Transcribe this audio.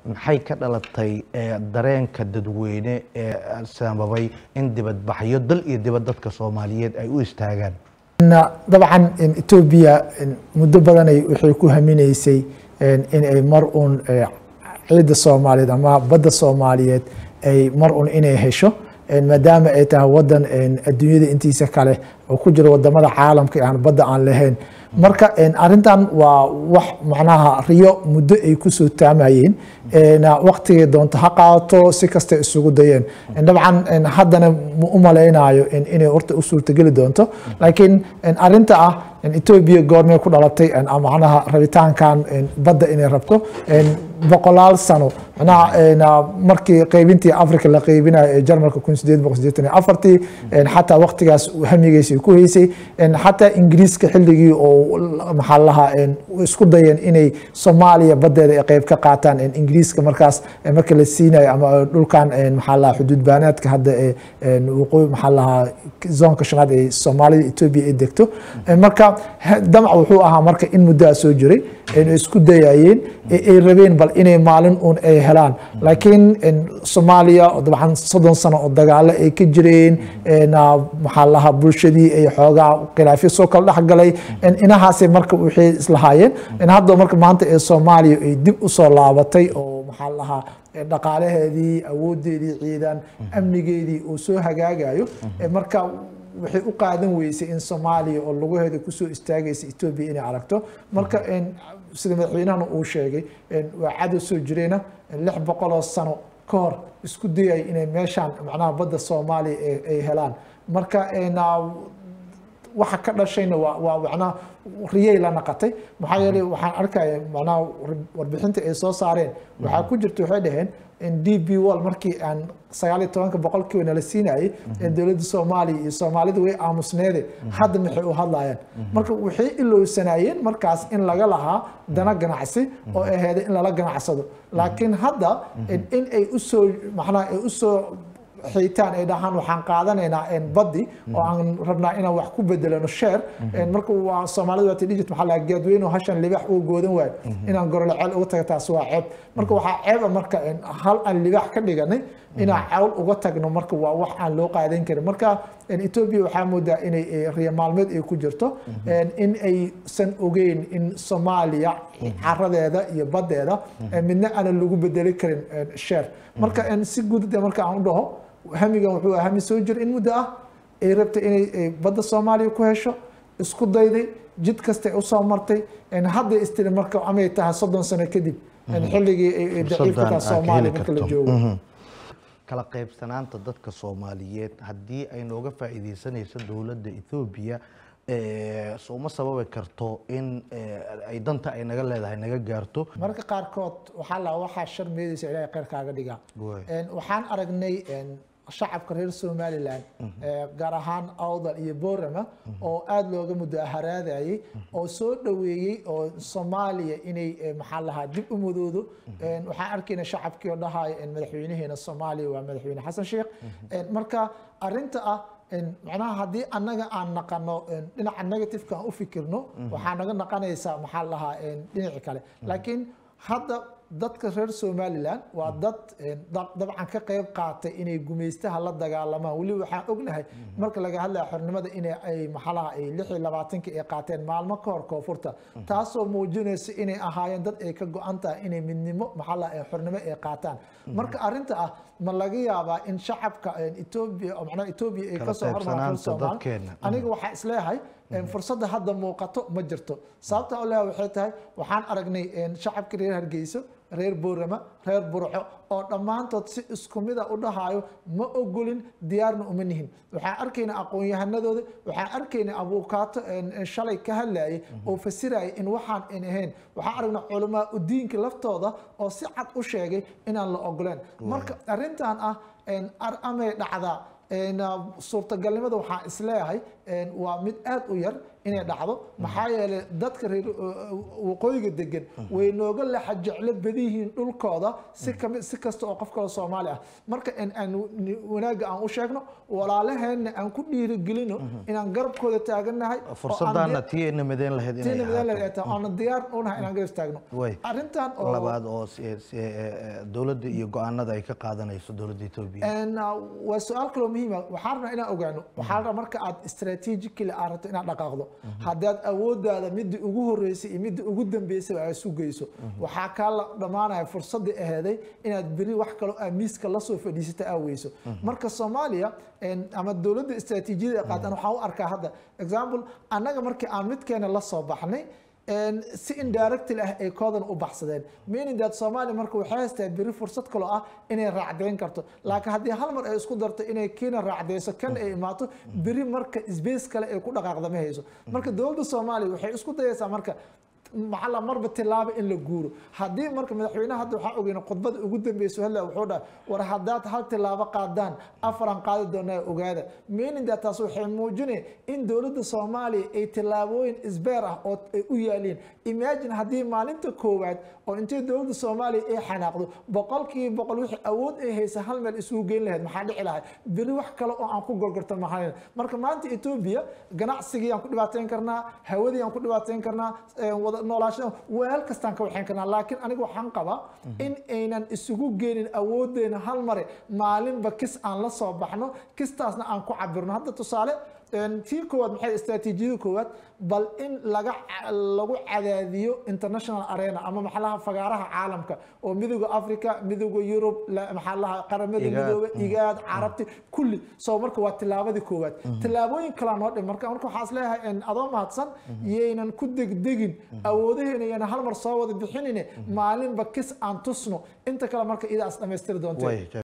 maxay ka dhalatay ee, dareenka dadweyne ee sababay in dibadbaxyo dal iyo dibad dadka soomaaliyeed ay u istaagaan Na- dabcan in etoobiya in muddo badanay waxay ku haminaysay in in ay mar uun eh, ciidda soomaaliyeed ama badda soomaaliyeed ay mar uun inay hesho in maadaama ay tahay wadan in adduunyada intiisa kale oo ku jira wadamada caalamka ee aan badda aan lahayn marka in arrintan waa wax macnaha riyo muddo ay kusoo taamayeen na waqtigay doonto ha qaato si kasta isugu dayeen In dabcan in haddana ma u malaynayo in inay horta u suurtageli doonto laakiin in arrinta ah in etoobiya goormay ku dhalatay in ah macnaha rabitaankan in badda inay rabto in boqolaal sano macnaha in ah, markii qaybintii africa la qaybinayo ee jarmalka kun sideed boqol sideetan iyo afartii in xataa waqtigaas hamigiisa ku haysay in xataa ingiriiska xilligii oo maxaa la lahaa in isku dayeen inay soomaaliya badeeda ay qayb ka qaataan in ingiriiska markaas eh, marka la siinayo ama dhulkan in maxaa la lahaa xuduud baanaadka hadda ee in waqooyi maxaa la lahaa zoonka shanaad ee soomaalida etoobiya ay degto Eh, marka he- damac wuxuu ahaa marka in muddaa soo jiray in ay isku dayayeen ee ay rabeen bal inay maalin uun ay helaan laakiin in soomaaliya oo dabcan soddon sano oo dagaalo ay ka jireen in, ah, maxaa la lahaa bulshadii ay xoogaa khilaafyo soo kala dhexgalay in inahaasay marka waxay islahaayeen in hadda marka maanta ee soomaaliya ay dib u soo laabatay oo maxaa la lahaa ee dhaqaalaheedii awoodeedii ciidan amnigeedii uu soo hagaagayo ee marka waxay u qaadan weysay in soomaaliya oo lugaheeda kusoo istaagaysa etoobiya inay aragto marka in sida madaxweynahana uu sheegay in waa cadow soo jireena in lix boqoloo sano ka hor isku dayay inay meeshaan macnaha badda soomaaliya ay- ay helaan marka in, ah, waxa ka dhashayna waa waa macnaha riyay la naqatay maxaa yeelay waxaan arkaya macnaha war- warbixinta ay soo saareen waxaa ku jirta waxay dhaheen in d b wall markii aan sagaal iyo tobanka boqolkiiba nala siinayay in dowladda soomaaliya iyo soomaalida way aamusneede hadda maxay u hadlayaan marka waxay ilowsanaayeen markaas in laga lahaa dana ganacsi oo ay aheeday in lala ganacsado laakiin hadda in- in ay usoo macnaha ay usoo xiitaan ay dhahaan waxaan qaadanaynaa een baddi oo aan rabnaa inaan wax ku bedelano sheer een marka waa soomaalida waa tidhijit maxaa laga gaadweyne oo hashan libax uga goodan waayo inaan gorole ceel uga taga taas waa ceeb marka waxaa ceeba marka een hal aan libax ka dhiganay inaan cawl uga tagno marka waa wax aan loo qaadan karin marka een etoobiya waxaa moodaa inay eh, riyo maalmeed ay ku jirto een in aysan ogeyn in soomaaliya caradeeda iyo baddeeda een midna aanan lagu bedeli karin een sheer marka een si guud de marka aan u dhaho hamigan wuxuu ahaa hami soo jira in muddo ah ay rabtay inay ay badda soomaaliya ku hesho isku dayday jid kasta ay usoo martay een hadda istiri marka amay tahay soddon sano kadib een xilligii ay ay daciif ka Fursadan tahay aad soomaaliya heli marka la karto. joogo Mhm. kala qaybsanaanta dadka soomaaliyeed haddii ay nooga faa'iideysanayso dowladda ethoobiya eh, so uma sababi karto in eh, ay danta ay naga leedahay naga gaarto mararka qaarkood waxaa la waxaa shar meedaysa ilaahay khayr kaaga dhiga Waay. Een, waxaan aragnay een, shacabka reer somaliland ee, gaar ahaan awdal iyo boorama oo aada looga mudaharaadayay oo soo dhoweeyey oo soomaaliya inay eh, maxaa lahaa dib u mudoodo Een, waxaan arkayna shacabkii oo dhahaya in madaxweynaheena soomaaliya waa madaxweyne xasan sheekh Een, marka arinta ah een, macnaha haddii annaga aan naqano een, dhinaca negativeka aan u fikirno waxaa naga naqanaysaa maxaa lahaa een, dhinaci kale laakiin hadda dadka reer somaliland waa dad een, dab- dabcan ka qayb qaatay inay gumaystaha la dagaalamaan weli waxaan ognahay marka laga hadlaya xornimada inay ay maxalaha ay lix iyo labaatanki ay qaateen maalmo ka hor koonfurta taasoo muujinaysa inay ahaayeen dad ay ka go-an tahay inay midnimo maxalaha ay xornimo ay qaataan marka arrinta ah ma laga yaabaa in shacabka een, etoobiya oo macnaha etoobiya ay Kala kasoo hormaraan qaybsanaanta Soomaal dadkeena. aniga waxaa isleeyahay een, fursadda hadda muuqato ma jirto sababta oo leeyahay waxay tahay waxaan aragnay een, shacabka reer hargeyso reer boorama reer burco oo dhammaantood si isku mid a u dhahayo ma ogolin diyaarna uma nihin waxaan arkaynaa aqoon-yahanadooda waxaan arkaynaa abuukaato een, een, shalay ka hadlayay oo fasiraya in waxaan in ahayn waxaan aragnaa culamaa udiinka laftooda oo si cad u sheegay inaan la ogoleen marka arrintan ah een, ar- amay dhacdaa een, ah, suurtagalnimada waxaan isleeyahay een, waa mid aad u yar inay dhacdo maxaa yeelay dadka reer waqooyiga degan way nooga lexa jeclo badiyihiin dhulkooda si kami si kasta oo qof kale soomaali ah marka in aan ni- wanaagga aan u sheegno walaalaheenna aan ku dhiirigelino inaan garabkooda taagannahay oo aan fursadaana di- tii ayna mideen lahayd inay tiina midaan ahaato. la eegtaa oona diyaar u nahay inaan garab istaagno Way. arrintan oo labaad oo si- si- eh, dowladda iyo go-aanada ay ka qaadanayso dowladda etoobiya And, uh, waa su-aal kaloo muhiima waxaan rabnaa inaan ogaano waxaa rabaa marka aad strategically aad rabto inaad dhaqaaqdo haddaad awoodaada midii ugu horeysay iyo midii ugu dambeysay aad sugayso waxaa kaa la dhammaanaya fursadii aheeday inaad beri wax kaloo aad miiska lasoo fadhiisata aa weyso marka soomaaliya en, ama dowladda istaraatiijiyada ay qaataan waxaan u arkaa hadda example annaga markii aan midkeena la soo baxnay En si indirectly ah ay koodan u baxsadeen meaning that Soomaaliya marka waxay haystaa beri fursad kale ah inay raacdeyn karto laakiin haddii hal mar ay isku darto inay Kenya raacdeyso kan ay imaato beri marka space kale ay ku dhaqaaqda ma hayso marka dowladda Soomaaliya waxay isku dayaysaa marka maxaa la marba tilaabo in la guuro haddii marka madaxweynaha hadda waxaa ogeyna khudbada ugu dambeysa hadla wuxuu dhahay war haddaad hal tilaabo qaadaan afaran qaadi doonaa ogaada meaning that taas waxay muujinaya in dowladda soomaaliya ay tilaabooyin isbeer ah oo ay u yaaliin imagine haddii maalinta koowaad oo intay dowladda soomaaliya ay xanaaqdo boqolkiiba boqol wixii awood ay haysa hal meel isugu geyn lahayd maxaa dhici lahay beri wax kale oo aan ku gorgorto maxaa marka maanta etoobiya ganacsigii aan ku dhibaateyn karnaa hawadii aan ku dhibaateyn karnaa eh, wada noolaasha weel kastaan ka waxayn karnaa laakiin aniga waxaan qabaa in aynan isugu geenin awoodeena hal mare maalinba kis aan la soo baxno kistaasna aan ku cabirno hadda tusaale een, tii koowaad maxay istaraatiijiyada koowaad bal in laga ca- lagu cadaadiyo international arena ama maxalaha fagaaraha caalamka oo midowga africa midowga yurub la- maxaa laha qaramada Igaad. midoobe igaad carabti kulli soo marka waa tilaabadii koowaad tilaabooyin kalaa noo dhim marka marka waxaa is leeyahay in adoo mahadsan yaynan ku degdegin awoodaheena yana hal mar soo wada bixinine maalinba kis aan tusno inta kale marka idaas dhammaystiri doonteen way